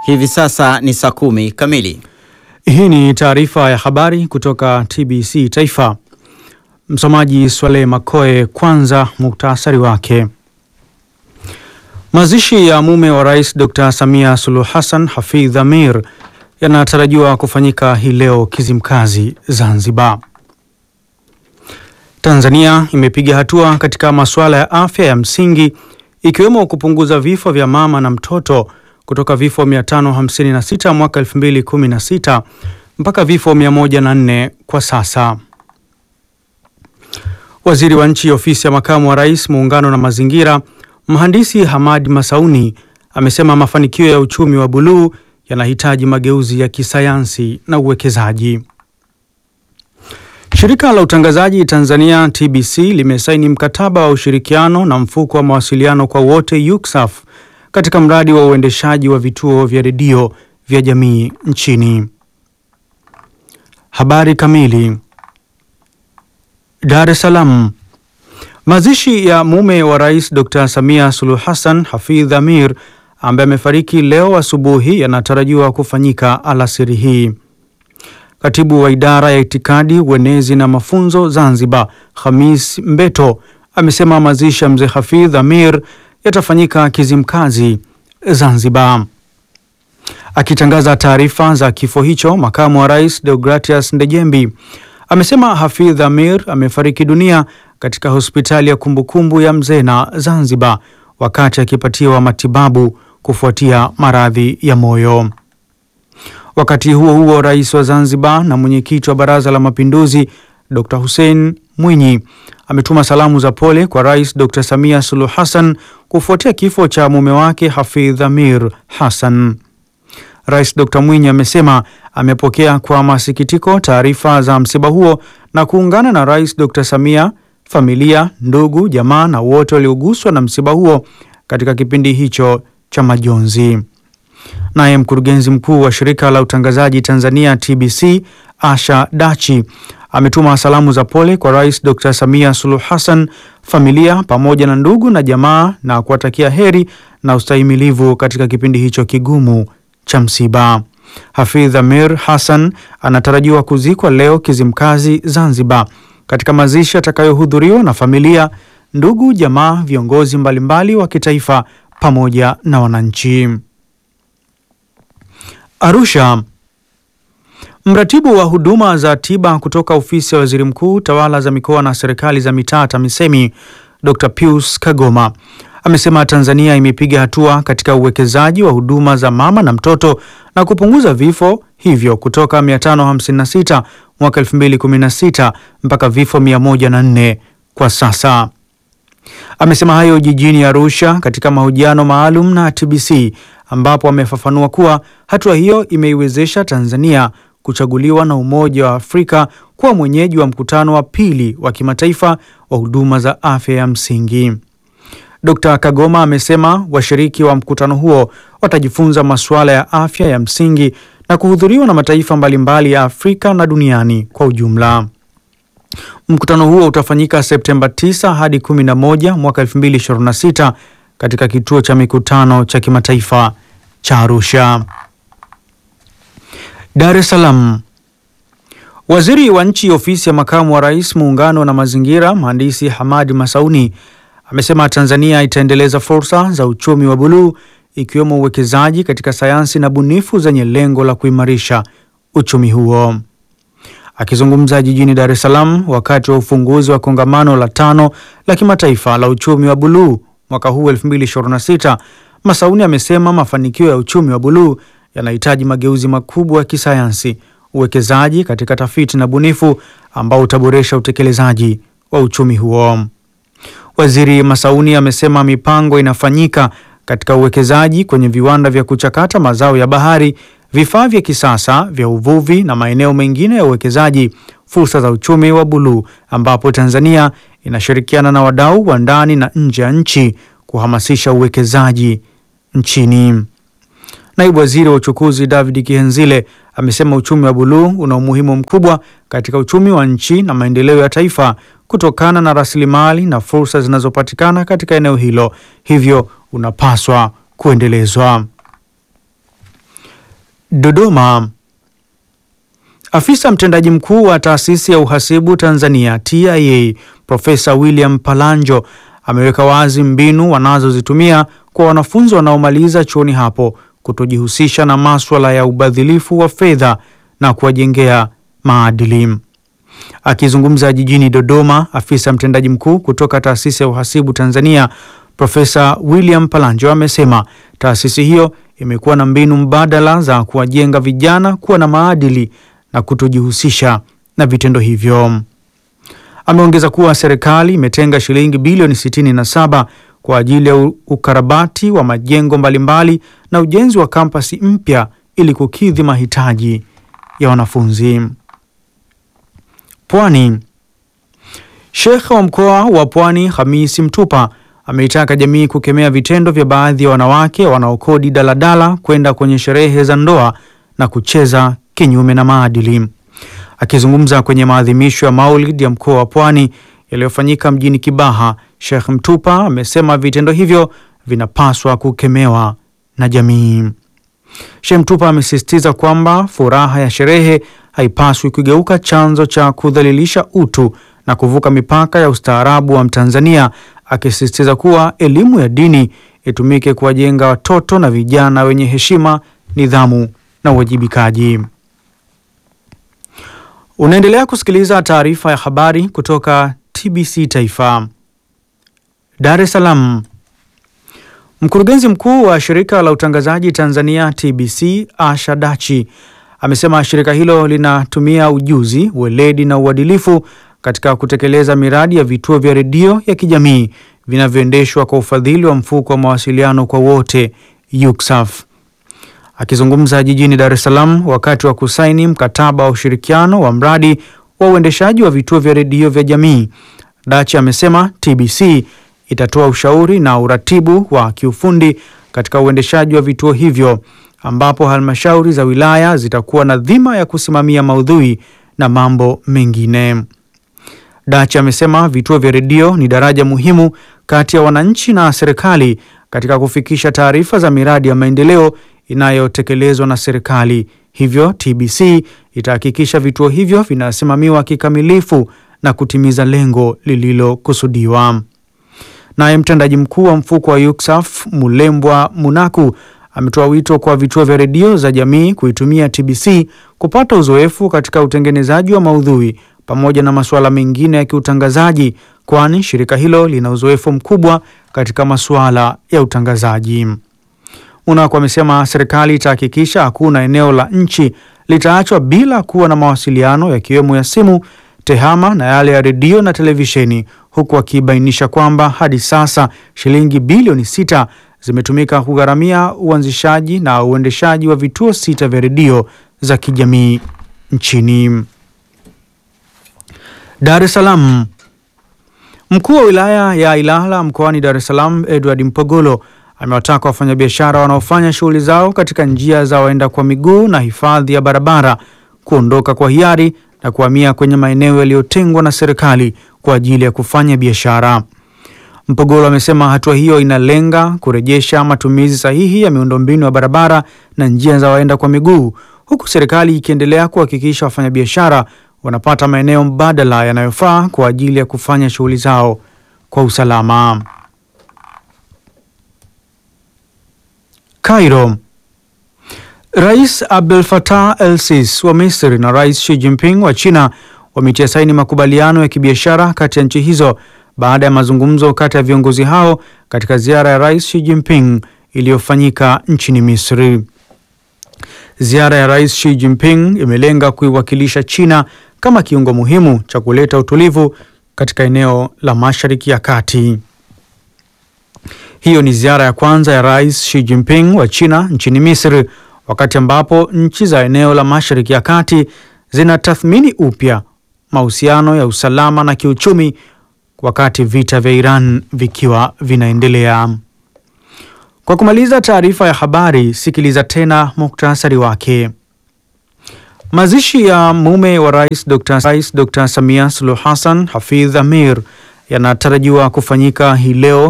Hivi sasa ni saa kumi kamili. Hii ni taarifa ya habari kutoka TBC Taifa. Msomaji Swaleh Makoe. Kwanza muktasari wake. Mazishi ya mume wa rais Dr. Samia Suluhu Hassan Hafidh Amir yanatarajiwa kufanyika hii leo Kizimkazi, Zanzibar. Tanzania imepiga hatua katika masuala ya afya ya msingi ikiwemo kupunguza vifo vya mama na mtoto kutoka vifo 556 mwaka 2016 mpaka vifo 104 kwa sasa. Waziri wa Nchi, Ofisi ya Makamu wa Rais, Muungano na Mazingira, Mhandisi Hamad Masauni amesema mafanikio ya uchumi wa buluu yanahitaji mageuzi ya kisayansi na uwekezaji. Shirika la Utangazaji Tanzania TBC limesaini mkataba wa ushirikiano na mfuko wa mawasiliano kwa wote UCSAF katika mradi wa uendeshaji wa vituo vya redio vya jamii nchini. Habari kamili. Dar es Salaam. Mazishi ya mume wa Rais Dr. Samia Suluhu Hassan Hafidh Amir ambaye amefariki leo asubuhi yanatarajiwa kufanyika alasiri hii. Katibu wa idara ya itikadi, uenezi na mafunzo Zanzibar, Khamis Mbeto amesema mazishi ya mzee Hafidh Amir yatafanyika Kizimkazi, Zanzibar. Akitangaza taarifa za kifo hicho, makamu wa rais Deogratias Ndejembi amesema Hafidh Amir amefariki dunia katika hospitali ya kumbukumbu ya Mzena, Zanzibar, wakati akipatiwa matibabu kufuatia maradhi ya moyo. Wakati huo huo, rais wa Zanzibar na mwenyekiti wa Baraza la Mapinduzi Dr. Hussein Mwinyi ametuma salamu za pole kwa Rais Dr. Samia Suluhu Hassan kufuatia kifo cha mume wake Hafidh Amir Hassan. Rais Dr. Mwinyi amesema amepokea kwa masikitiko taarifa za msiba huo na kuungana na Rais Dr. Samia, familia, ndugu, jamaa na wote walioguswa na msiba huo katika kipindi hicho cha majonzi. Naye mkurugenzi mkuu wa shirika la utangazaji Tanzania TBC Asha Dachi ametuma salamu za pole kwa Rais Dr. Samia Suluhu Hassan, familia pamoja na ndugu na jamaa na kuwatakia heri na ustahimilivu katika kipindi hicho kigumu cha msiba. Hafidh Amir Hassan anatarajiwa kuzikwa leo Kizimkazi, Zanzibar, katika mazishi yatakayohudhuriwa na familia, ndugu, jamaa, viongozi mbalimbali wa kitaifa pamoja na wananchi. Arusha. Mratibu wa huduma za tiba kutoka ofisi ya waziri mkuu, tawala za mikoa na serikali za mitaa TAMISEMI, Dr. Pius Kagoma amesema Tanzania imepiga hatua katika uwekezaji wa huduma za mama na mtoto na kupunguza vifo hivyo kutoka 556 mwaka 2016 mpaka vifo 104 kwa sasa. Amesema hayo jijini Arusha katika mahojiano maalum na TBC ambapo amefafanua kuwa hatua hiyo imeiwezesha Tanzania kuchaguliwa na Umoja wa Afrika kuwa mwenyeji wa mkutano wa pili wa kimataifa wa huduma za afya ya msingi. Dkt. Kagoma amesema washiriki wa mkutano huo watajifunza masuala ya afya ya msingi na kuhudhuriwa na mataifa mbalimbali ya Afrika na duniani kwa ujumla. Mkutano huo utafanyika Septemba 9 hadi 11 mwaka 2026 katika kituo cha mikutano cha kimataifa cha Arusha. Dar es Salaam. Waziri wa Nchi, Ofisi ya Makamu wa Rais, Muungano na Mazingira, Mhandisi Hamad Masauni amesema Tanzania itaendeleza fursa za uchumi wa buluu ikiwemo uwekezaji katika sayansi na bunifu zenye lengo la kuimarisha uchumi huo. Akizungumza jijini Dar es Salaam wakati wa ufunguzi wa kongamano la tano la kimataifa la uchumi wa buluu mwaka huu 2026, Masauni amesema mafanikio ya uchumi wa buluu yanahitaji mageuzi makubwa ya kisayansi, uwekezaji katika tafiti na bunifu ambao utaboresha utekelezaji wa uchumi huo. Waziri Masauni amesema mipango inafanyika katika uwekezaji kwenye viwanda vya kuchakata mazao ya bahari, vifaa vya kisasa vya uvuvi na maeneo mengine ya uwekezaji, fursa za uchumi wa buluu, ambapo Tanzania inashirikiana na wadau wa ndani na nje ya nchi kuhamasisha uwekezaji nchini. Naibu Waziri wa Uchukuzi David Kihenzile amesema uchumi wa buluu una umuhimu mkubwa katika uchumi wa nchi na maendeleo ya taifa kutokana na rasilimali na fursa zinazopatikana katika eneo hilo, hivyo unapaswa kuendelezwa. Dodoma. Afisa mtendaji mkuu wa taasisi ya uhasibu Tanzania TIA Profesa William Palanjo ameweka wazi mbinu wanazozitumia kwa wanafunzi wanaomaliza chuoni hapo kutojihusisha na maswala ya ubadhilifu wa fedha na kuwajengea maadili. Akizungumza jijini Dodoma, afisa mtendaji mkuu kutoka taasisi ya uhasibu Tanzania Profesa William Palanjo amesema taasisi hiyo imekuwa na mbinu mbadala za kuwajenga vijana kuwa na maadili na kutojihusisha na vitendo hivyo. Ameongeza kuwa serikali imetenga shilingi bilioni 67 kwa ajili ya ukarabati wa majengo mbalimbali na ujenzi wa kampasi mpya ili kukidhi mahitaji ya wanafunzi. Pwani. Sheikh wa mkoa wa Pwani Hamisi Mtupa ameitaka jamii kukemea vitendo vya baadhi ya wanawake wanaokodi daladala kwenda kwenye sherehe za ndoa na kucheza kinyume na maadili. Akizungumza kwenye maadhimisho ya Maulid ya mkoa wa Pwani yaliyofanyika mjini Kibaha, Sheikh Mtupa amesema vitendo hivyo vinapaswa kukemewa na jamii. Sheikh Mtupa amesisitiza kwamba furaha ya sherehe haipaswi kugeuka chanzo cha kudhalilisha utu na kuvuka mipaka ya ustaarabu wa Mtanzania, akisisitiza kuwa elimu ya dini itumike kuwajenga watoto na vijana wenye heshima, nidhamu na uwajibikaji. Unaendelea kusikiliza taarifa ya habari kutoka TBC Taifa. Dar es Salaam. Mkurugenzi mkuu wa shirika la utangazaji Tanzania TBC Asha Dachi amesema shirika hilo linatumia ujuzi, weledi na uadilifu katika kutekeleza miradi ya vituo vya redio ya kijamii vinavyoendeshwa kwa ufadhili wa mfuko wa mawasiliano kwa wote UCSAF. Akizungumza jijini Dar es Salaam wakati wa kusaini mkataba wa ushirikiano wa mradi wa uendeshaji wa vituo vya redio vya jamii, Dachi amesema TBC itatoa ushauri na uratibu wa kiufundi katika uendeshaji wa vituo hivyo, ambapo halmashauri za wilaya zitakuwa na dhima ya kusimamia maudhui na mambo mengine. Dachi amesema vituo vya redio ni daraja muhimu kati ya wananchi na serikali katika kufikisha taarifa za miradi ya maendeleo inayotekelezwa na serikali. Hivyo TBC itahakikisha vituo hivyo vinasimamiwa kikamilifu na kutimiza lengo lililokusudiwa. Naye mtendaji mkuu wa mfuko wa UCSAF Mulembwa Munaku ametoa wito kwa vituo vya redio za jamii kuitumia TBC kupata uzoefu katika utengenezaji wa maudhui pamoja na masuala mengine ya kiutangazaji, kwani shirika hilo lina uzoefu mkubwa katika masuala ya utangazaji. Munaku amesema serikali itahakikisha hakuna eneo la nchi litaachwa bila kuwa na mawasiliano yakiwemo ya simu, tehama na yale ya redio na televisheni, huku akibainisha kwamba hadi sasa shilingi bilioni sita zimetumika kugharamia uanzishaji na uendeshaji wa vituo sita vya redio za kijamii nchini. Dar es Salaam. Mkuu wa wilaya ya Ilala mkoani Dar es Salaam Edward Mpogolo amewataka wafanyabiashara wanaofanya shughuli zao katika njia za waenda kwa miguu na hifadhi ya barabara kuondoka kwa hiari na kuhamia kwenye maeneo yaliyotengwa na serikali kwa ajili ya kufanya biashara. Mpogolo amesema hatua hiyo inalenga kurejesha matumizi sahihi ya miundombinu ya barabara na njia za waenda kwa miguu, huku serikali ikiendelea kuhakikisha wafanyabiashara wanapata maeneo mbadala yanayofaa kwa ajili ya kufanya shughuli zao kwa usalama. Cairo. Rais Abdel Fattah el-Sisi wa Misri na Rais Xi Jinping wa China wametia saini makubaliano ya kibiashara kati ya nchi hizo baada ya mazungumzo kati ya viongozi hao katika ziara ya Rais Xi Jinping iliyofanyika nchini Misri. Ziara ya Rais Xi Jinping imelenga kuiwakilisha China kama kiungo muhimu cha kuleta utulivu katika eneo la Mashariki ya Kati. Hiyo ni ziara ya kwanza ya Rais Xi Jinping wa China nchini Misri wakati ambapo nchi za eneo la Mashariki ya Kati zinatathmini upya mahusiano ya usalama na kiuchumi wakati vita vya Iran vikiwa vinaendelea. Kwa kumaliza taarifa ya habari, sikiliza tena muktasari wake. Mazishi ya mume wa rais Dr. Rais Dr. Samia Suluhu Hassan Hafidh Amir yanatarajiwa kufanyika hii leo